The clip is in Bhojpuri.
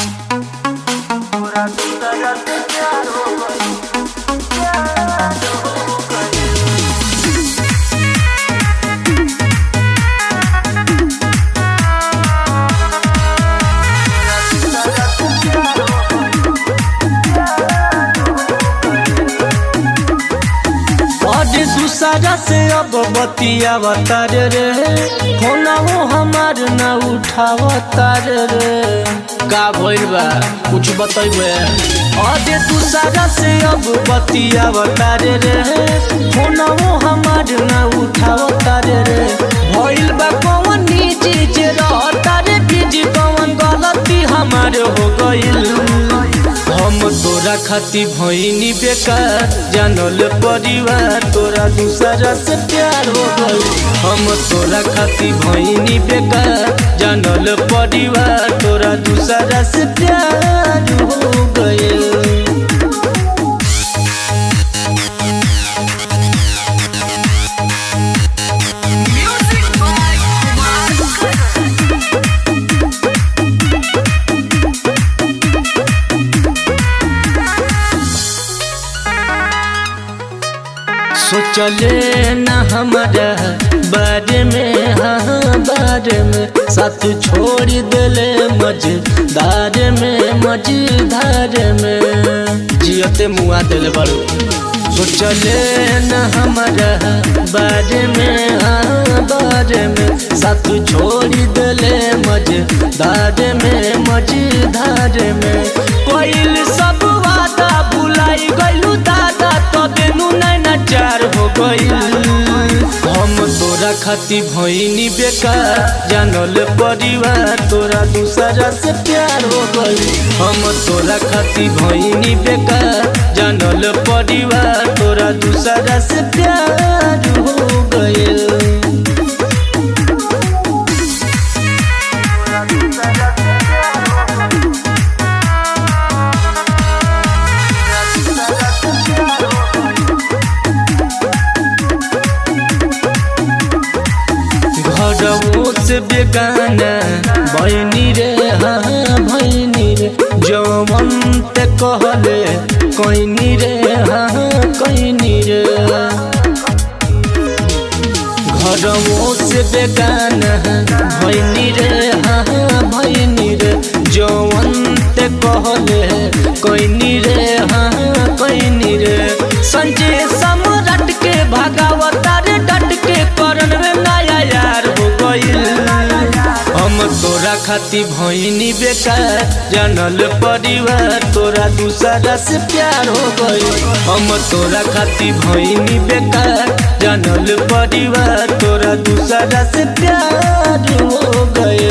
दूसरा से अब बतियावतार रे फोना वो हमार न उठावतार रे का भइल बा कुछ बतैबे अरे दूसरा से अब बतियावतार रे फोना वो हमार न उठावतार रे भइल बा कौन चीज रहता रे बीजी कौन गलती हमार हो गइल हम तोरा खाती भइनी बेकार जानल परिवार तोरा दूसरा से प्यार हो गई हम तोरा खाती भइनी बेकार जानल परिवार तोरा दूसरा से प्यार हो गई सोचले न हमारा बारे में हाँ बारे में साथ छोड़ दिले मजदार में मजदार में जियते मुआ दिल बड़ो सोचले न हमारा बारे में हाँ बारे में साथ छोड़ दिले मजदार में मजदार में कोइल सब वादा भुलाई गइलू दादा तबे नु नैना चार हो गइल हम तोरा खाती भइनी बेकार जानल परिवार तोरा दूसरा से प्यार हो गइल हम तोरा खाती भइनी बेकार जानल परिवार तोरा दूसरा से प्यार हो गइल घरवो से बेगाना भैनी रे हाँ भैनी रे जवन ते कहले कैनी रे हाँ कैनी रे घरवो से बेगाना भैनी रे हाँ भैनी रे जवन ते कहले कैनी रे हाँ कैनी रे संजय सम्राट के भागावता रे डट के करन रे नया यार हो गइल हम तोरा खाती भइनी बेकार जानल परिवार तोरा दूसरा से प्यार हो गइल हम तोरा खाती भइनी बेकार जानल परिवार तोरा दूसरा से प्यार हो गइल